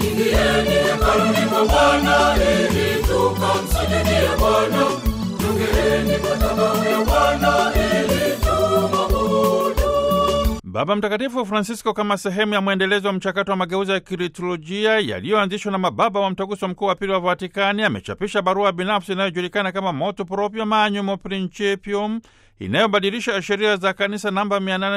Ingieni hekaluni mwa Bwana ili tukamsujudie Bwana. Jongeeni madhabahu ya Bwana ili tumwabudu. Baba Mtakatifu Francisco, kama sehemu ya mwendelezo wa mchakato wa mageuzi ya kiliturujia yaliyoanzishwa na mababa wa mtaguso mkuu wa pili wa Vatikani, amechapisha barua binafsi inayojulikana kama Motu Proprio Manuum Principium inayobadilisha sheria za kanisa namba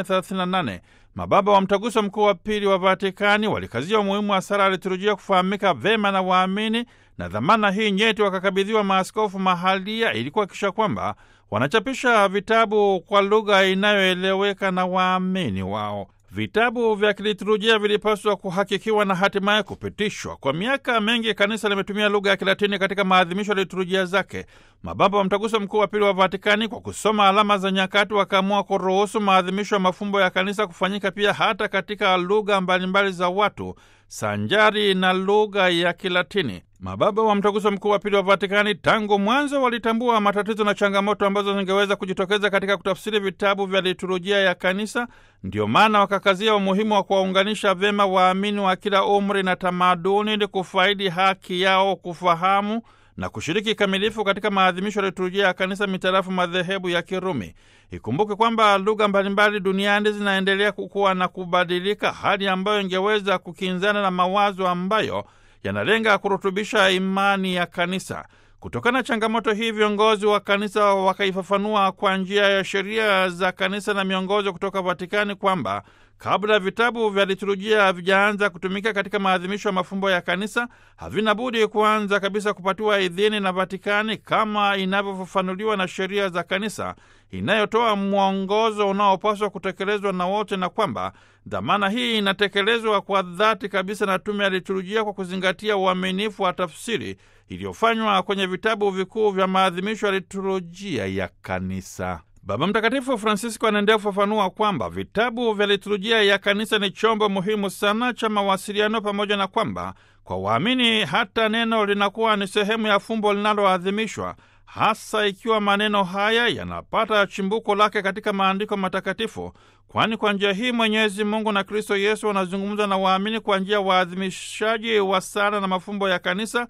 838. Mababa wa mtaguso mkuu wa pili wa Vatikani walikazia umuhimu wa sala ya liturujia kufahamika vema na waamini, na dhamana hii nyeti wakakabidhiwa maaskofu mahalia ili kuhakikisha kwamba wanachapisha vitabu kwa lugha inayoeleweka na waamini wao. Vitabu vya kiliturujia vilipaswa kuhakikiwa na hatimaye kupitishwa. Kwa miaka mingi kanisa limetumia lugha ya Kilatini katika maadhimisho ya liturujia zake. Mababa wa mtaguso mkuu wa pili wa Vatikani, kwa kusoma alama za nyakati, wakaamua kuruhusu maadhimisho ya mafumbo ya kanisa kufanyika pia hata katika lugha mbalimbali za watu sanjari na lugha ya Kilatini. Mababa wa mtaguso mkuu wa pili wa Vatikani tangu mwanzo walitambua matatizo na changamoto ambazo zingeweza kujitokeza katika kutafsiri vitabu vya liturujia ya kanisa. Ndio maana wakakazia umuhimu wa kuwaunganisha vyema waamini wa kila umri na tamaduni ili kufaidi haki yao kufahamu na kushiriki kikamilifu katika maadhimisho ya liturujia ya kanisa mitarafu madhehebu ya Kirumi. Ikumbuke kwamba lugha mbalimbali duniani zinaendelea kukua na kubadilika, hali ambayo ingeweza kukinzana na mawazo ambayo yanalenga kurutubisha imani ya kanisa. Kutokana na changamoto hii, viongozi wa kanisa wakaifafanua kwa njia ya sheria za kanisa na miongozo kutoka Vatikani kwamba kabla vitabu vya liturujia havijaanza kutumika katika maadhimisho ya mafumbo ya kanisa, havina budi kuanza kabisa kupatiwa idhini na Vatikani kama inavyofafanuliwa na sheria za kanisa inayotoa mwongozo unaopaswa kutekelezwa na wote, na kwamba dhamana hii inatekelezwa kwa dhati kabisa na tume ya liturujia kwa kuzingatia uaminifu wa tafsiri iliyofanywa kwenye vitabu vikuu vya maadhimisho ya liturujia ya kanisa. Baba Mtakatifu Francisco anaendelea kufafanua kwamba vitabu vya liturujia ya kanisa ni chombo muhimu sana cha mawasiliano, pamoja na kwamba kwa waamini hata neno linakuwa ni sehemu ya fumbo linaloadhimishwa, hasa ikiwa maneno haya yanapata chimbuko lake katika maandiko matakatifu, kwani kwa njia hii Mwenyezi Mungu na Kristo Yesu wanazungumza na waamini kwa njia ya waadhimishaji wa sala na mafumbo ya kanisa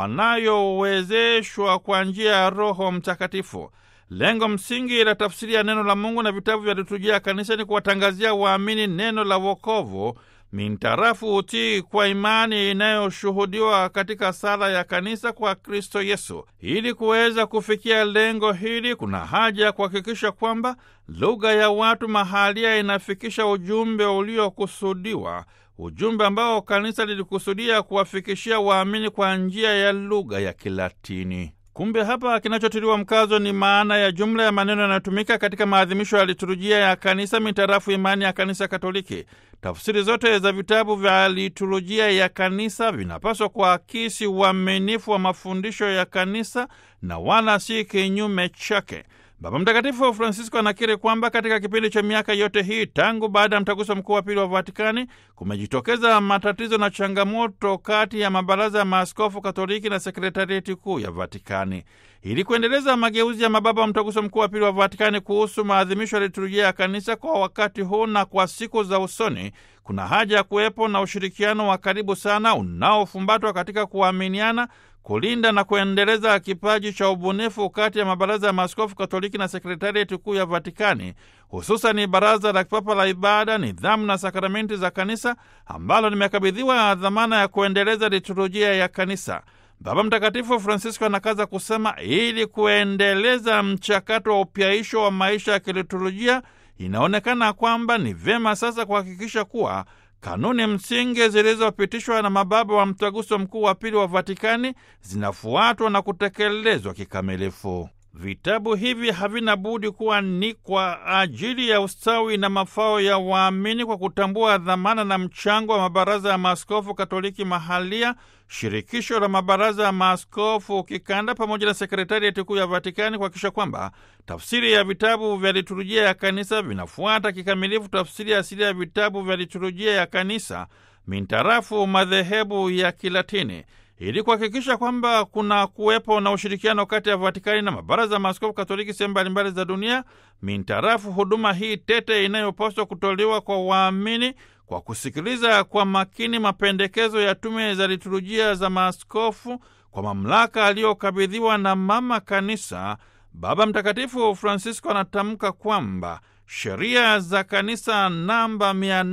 wanayowezeshwa kwa njia ya Roho Mtakatifu. Lengo msingi la tafsiri ya neno la Mungu na vitabu vya liturujia ya kanisa ni kuwatangazia waamini neno la wokovu mintarafu utii kwa imani inayoshuhudiwa katika sala ya kanisa kwa Kristo Yesu. Ili kuweza kufikia lengo hili, kuna haja ya kuhakikisha kwamba lugha ya watu mahalia inafikisha ujumbe uliokusudiwa, ujumbe ambao kanisa lilikusudia kuwafikishia waamini kwa njia ya lugha ya Kilatini. Kumbe hapa kinachotiliwa mkazo ni maana ya jumla ya maneno yanayotumika katika maadhimisho ya liturujia ya kanisa mitarafu imani ya kanisa Katoliki. Tafsiri zote za vitabu vya liturujia ya kanisa vinapaswa kuakisi uaminifu wa mafundisho ya kanisa na wala si kinyume chake. Baba Mtakatifu Francisco anakiri kwamba katika kipindi cha miaka yote hii tangu baada ya mtaguso mkuu wa pili wa Vatikani kumejitokeza matatizo na changamoto kati ya mabaraza ya maaskofu Katoliki na sekretarieti kuu ya Vatikani. Ili kuendeleza mageuzi ya mababa wa mtaguso mkuu wa pili wa Vatikani kuhusu maadhimisho ya liturujia ya kanisa kwa wakati huu na kwa siku za usoni, kuna haja ya kuwepo na ushirikiano wa karibu sana unaofumbatwa katika kuaminiana kulinda na kuendeleza kipaji cha ubunifu kati ya mabaraza ya maaskofu Katoliki na sekretarieti kuu ya Vatikani, hususani baraza la kipapa la ibada, nidhamu na sakramenti za kanisa ambalo limekabidhiwa dhamana ya kuendeleza liturujia ya kanisa. Baba Mtakatifu Francisco anakaza kusema, ili kuendeleza mchakato wa upyaisho wa maisha ya kiliturujia, inaonekana kwamba ni vyema sasa kuhakikisha kuwa kanuni msingi zilizopitishwa na mababa wa mtaguso mkuu wa pili wa Vatikani zinafuatwa na kutekelezwa kikamilifu. Vitabu hivi havina budi kuwa ni kwa ajili ya ustawi na mafao ya waamini kwa kutambua dhamana na mchango wa mabaraza ya maaskofu Katoliki mahalia, shirikisho la mabaraza ya maaskofu kikanda, pamoja na sekretarieti kuu ya Vatikani kuhakikisha kwamba tafsiri ya vitabu vya liturujia ya kanisa vinafuata kikamilifu tafsiri asili ya vitabu vya liturujia ya kanisa mintarafu madhehebu ya Kilatini ili kuhakikisha kwamba kuna kuwepo na ushirikiano kati ya Vatikani na mabaraza ya maaskofu Katoliki sehemu mbalimbali za dunia mintarafu huduma hii tete inayopaswa kutolewa kwa waamini kwa kusikiliza kwa makini mapendekezo ya tume za liturujia za maaskofu kwa mamlaka aliyokabidhiwa na mama kanisa, Baba Mtakatifu Francisco anatamka kwamba sheria za kanisa namba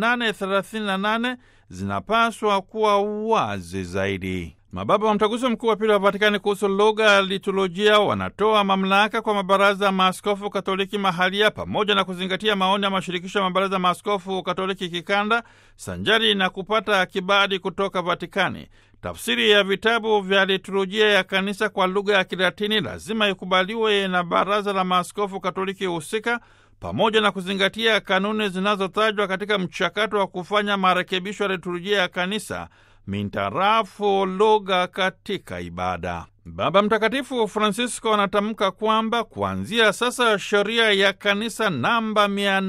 838 zinapaswa kuwa wazi zaidi. Mababa wa Mtaguso Mkuu wa Pili wa Vatikani kuhusu lugha ya liturujia wanatoa mamlaka kwa mabaraza ya maaskofu Katoliki mahalia pamoja na kuzingatia maoni ya mashirikisho ya mabaraza ya maaskofu Katoliki kikanda sanjari na kupata kibali kutoka Vatikani. Tafsiri ya vitabu vya liturujia ya kanisa kwa lugha ya Kilatini lazima ikubaliwe na baraza la maaskofu Katoliki husika pamoja na kuzingatia kanuni zinazotajwa katika mchakato wa kufanya marekebisho ya liturujia ya kanisa mintarafu lugha katika ibada. Baba Mtakatifu Francisco anatamka kwamba kuanzia sasa sheria ya kanisa namba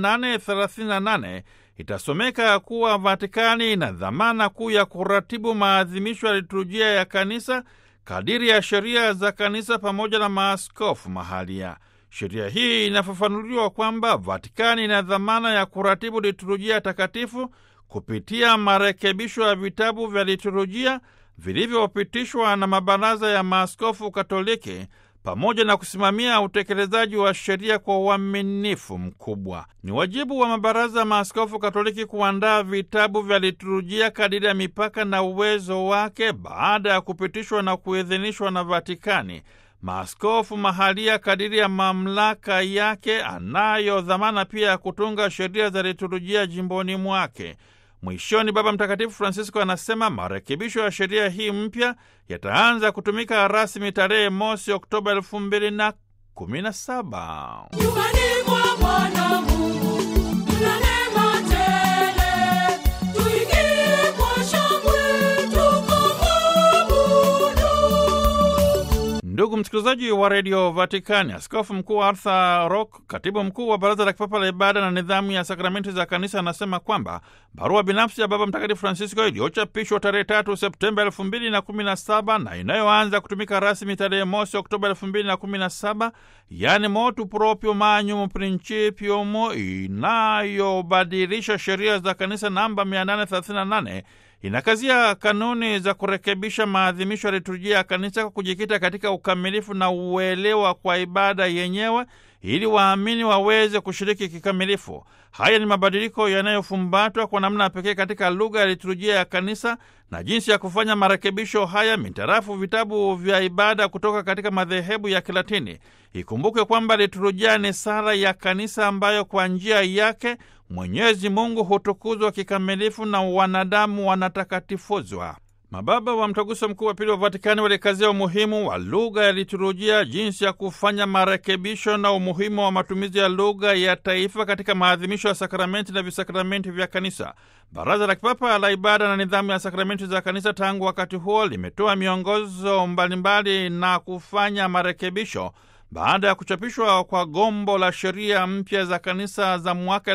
838 itasomeka kuwa Vatikani ina dhamana kuu ya kuratibu maadhimisho ya liturujia ya kanisa kadiri ya sheria za kanisa pamoja na maaskofu mahalia. Sheria hii inafafanuliwa kwamba Vatikani ina dhamana ya kuratibu liturujia takatifu kupitia marekebisho ya vitabu vya liturujia vilivyopitishwa na mabaraza ya maaskofu Katoliki pamoja na kusimamia utekelezaji wa sheria kwa uaminifu mkubwa. Ni wajibu wa mabaraza ya maaskofu Katoliki kuandaa vitabu vya liturujia kadiri ya mipaka na uwezo wake baada ya kupitishwa na kuidhinishwa na Vatikani. Maaskofu mahalia kadiri ya mamlaka yake anayo dhamana pia ya kutunga sheria za liturujia jimboni mwake. Mwishoni, Baba Mtakatifu Francisco anasema marekebisho ya sheria hii mpya yataanza kutumika rasmi tarehe mosi Oktoba elfu mbili na kumi na saba. Nyumbani mwa Bwana Mungu mna neema tele, tuingie kwa shangwe tukamwabudu. Ndugu msikilizaji wa redio Vatikani, askofu mkuu Arthur Rock, katibu mkuu wa baraza la kipapa la ibada na nidhamu ya sakramenti za kanisa, anasema kwamba barua binafsi ya Baba Mtakatifu Francisco iliyochapishwa tarehe tatu Septemba elfu mbili na kumi na saba na inayoanza kutumika rasmi tarehe mosi Oktoba elfu mbili na kumi na saba yaani motu proprio magnum principium, inayobadilisha sheria za kanisa namba 838 inakazia kanuni za kurekebisha maadhimisho ya liturujia ya kanisa kwa kujikita katika ukamilifu na uelewa kwa ibada yenyewe ili waamini waweze kushiriki kikamilifu. Haya ni mabadiliko yanayofumbatwa kwa namna pekee katika lugha ya liturujia ya kanisa na jinsi ya kufanya marekebisho haya mitarafu vitabu vya ibada kutoka katika madhehebu ya Kilatini. Ikumbukwe kwamba liturujia ni sala ya kanisa ambayo kwa njia yake Mwenyezi Mungu hutukuzwa kikamilifu na wanadamu wanatakatifuzwa. Mababa wa Mtaguso Mkuu wa Pili wa Vatikani walikazia umuhimu wa lugha ya liturujia, jinsi ya kufanya marekebisho na umuhimu wa matumizi ya lugha ya taifa katika maadhimisho ya sakramenti na visakramenti vya kanisa. Baraza la Kipapa la Ibada na Nidhamu ya Sakramenti za Kanisa tangu wakati huo limetoa miongozo mbalimbali na kufanya marekebisho baada ya kuchapishwa kwa gombo la sheria mpya za kanisa za mwaka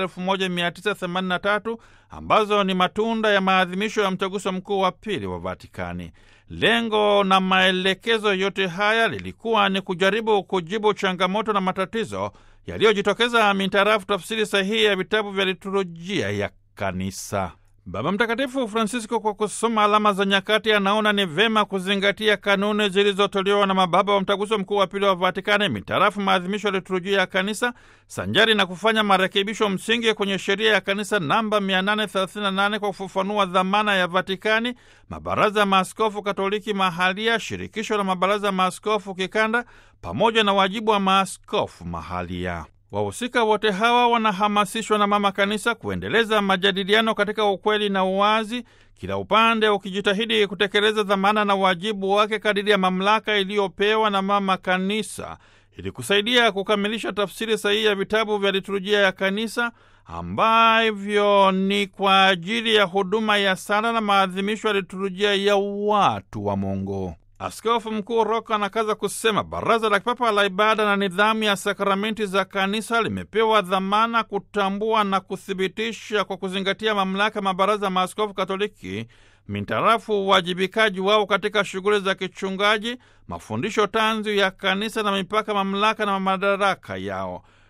1983 ambazo ni matunda ya maadhimisho ya mtaguso mkuu wa pili wa Vatikani. Lengo na maelekezo yote haya lilikuwa ni kujaribu kujibu changamoto na matatizo yaliyojitokeza mintarafu tafsiri sahihi ya vitabu vya liturujia ya kanisa. Baba Mtakatifu Francisco, kwa kusoma alama za nyakati, anaona ni vema kuzingatia kanuni zilizotolewa na mababa wa mtaguso mkuu wa pili wa Vatikani mitarafu maadhimisho ya liturujia ya kanisa, sanjari na kufanya marekebisho msingi kwenye sheria ya kanisa namba 838 kwa kufafanua dhamana ya Vatikani, mabaraza ya maaskofu Katoliki mahalia, shirikisho la mabaraza ya maaskofu kikanda, pamoja na wajibu wa maaskofu mahalia. Wahusika wote hawa wanahamasishwa na mama kanisa kuendeleza majadiliano katika ukweli na uwazi, kila upande ukijitahidi kutekeleza dhamana na wajibu wake kadiri ya mamlaka iliyopewa na mama kanisa, ili kusaidia kukamilisha tafsiri sahihi ya vitabu vya liturujia ya kanisa ambavyo ni kwa ajili ya huduma ya sala na maadhimisho ya liturujia ya watu wa Mungu. Askofu Mkuu Roka anakaza kusema baraza la kipapa la ibada na nidhamu ya sakramenti za kanisa limepewa dhamana kutambua na kuthibitisha kwa kuzingatia mamlaka mabaraza ya maaskofu Katoliki mintarafu uwajibikaji wao katika shughuli za kichungaji, mafundisho tanzu ya kanisa na mipaka, mamlaka na madaraka yao.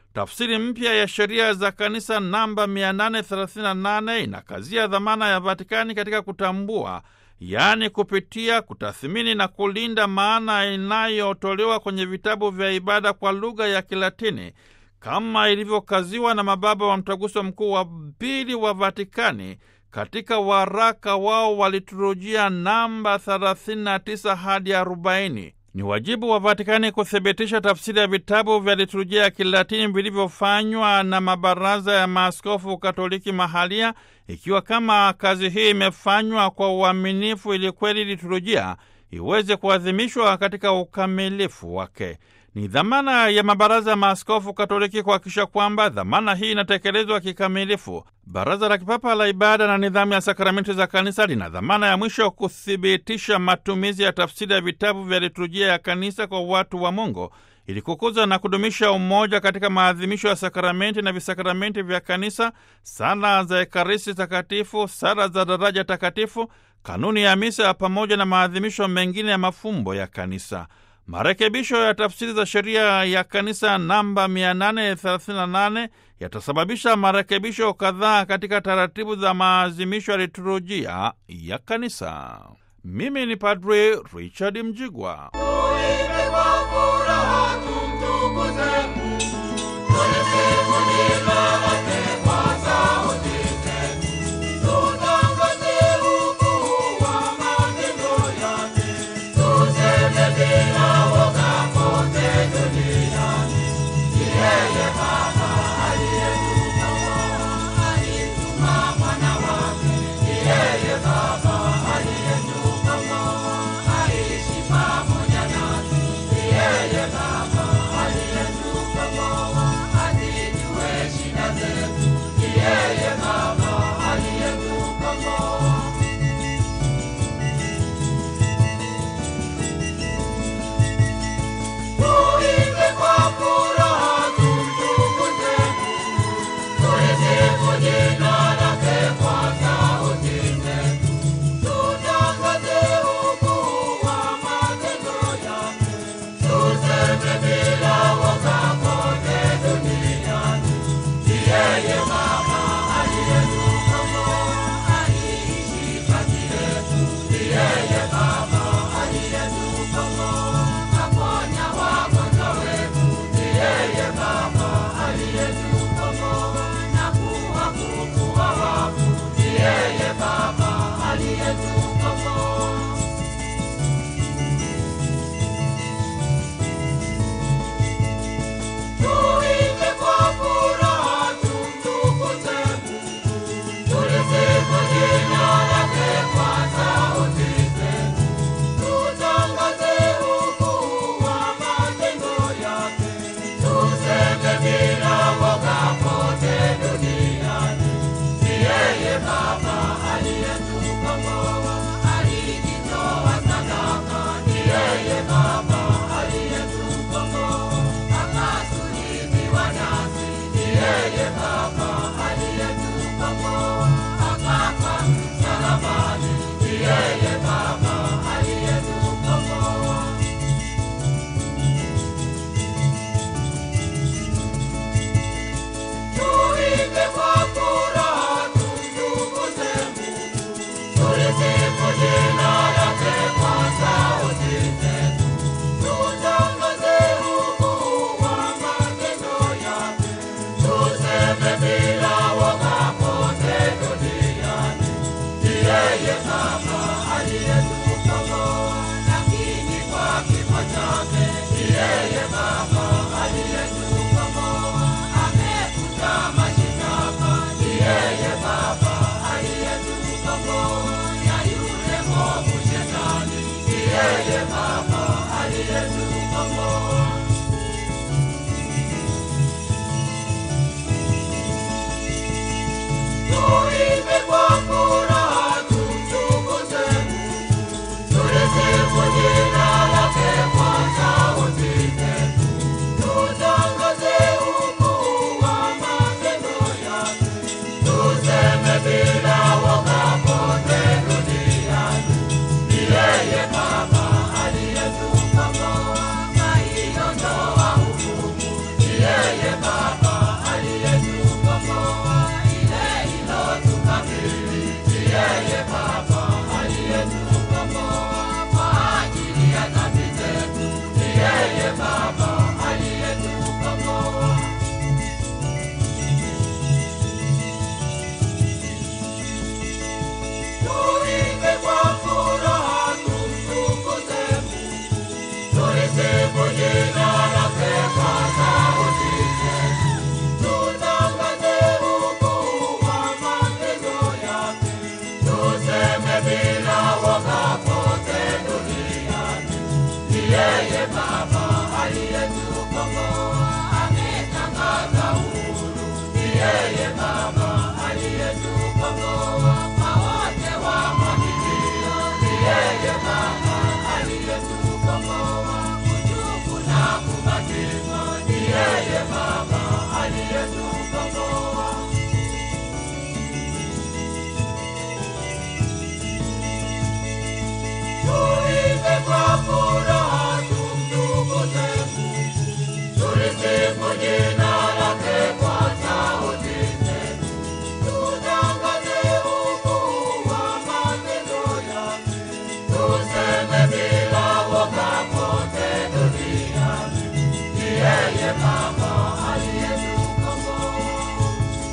Tafsiri mpya ya sheria za kanisa namba 838 inakazia dhamana ya Vatikani katika kutambua, yaani kupitia, kutathimini na kulinda maana inayotolewa kwenye vitabu vya ibada kwa lugha ya Kilatini kama ilivyokaziwa na mababa wa Mtaguso Mkuu wa Pili wa Vatikani katika waraka wao wa liturujia namba 39 hadi 40. Ni wajibu wa Vatikani kuthibitisha tafsiri ya vitabu vya liturujia ya Kilatini vilivyofanywa na mabaraza ya maaskofu Katoliki mahalia, ikiwa kama kazi hii imefanywa kwa uaminifu, ili kweli liturujia iweze kuadhimishwa katika ukamilifu wake. Ni dhamana ya mabaraza ya maaskofu Katoliki kuhakikisha kwamba dhamana hii inatekelezwa kikamilifu. Baraza la Kipapa la Ibada na Nidhamu ya Sakramenti za Kanisa lina dhamana ya mwisho kuthibitisha matumizi ya tafsiri ya vitabu vya liturujia ya Kanisa kwa watu wa Mungu ili kukuza na kudumisha umoja katika maadhimisho ya sakramenti na visakramenti vya Kanisa, sala za Ekaristi Takatifu, sala za daraja takatifu, kanuni ya misa pamoja na maadhimisho mengine ya mafumbo ya Kanisa. Marekebisho ya tafsiri za sheria ya kanisa namba 838 yatasababisha marekebisho kadhaa katika taratibu za maazimisho ya liturujia ya kanisa. Mimi ni Padre Richard Mjigwa. Tuimbe kwa furaha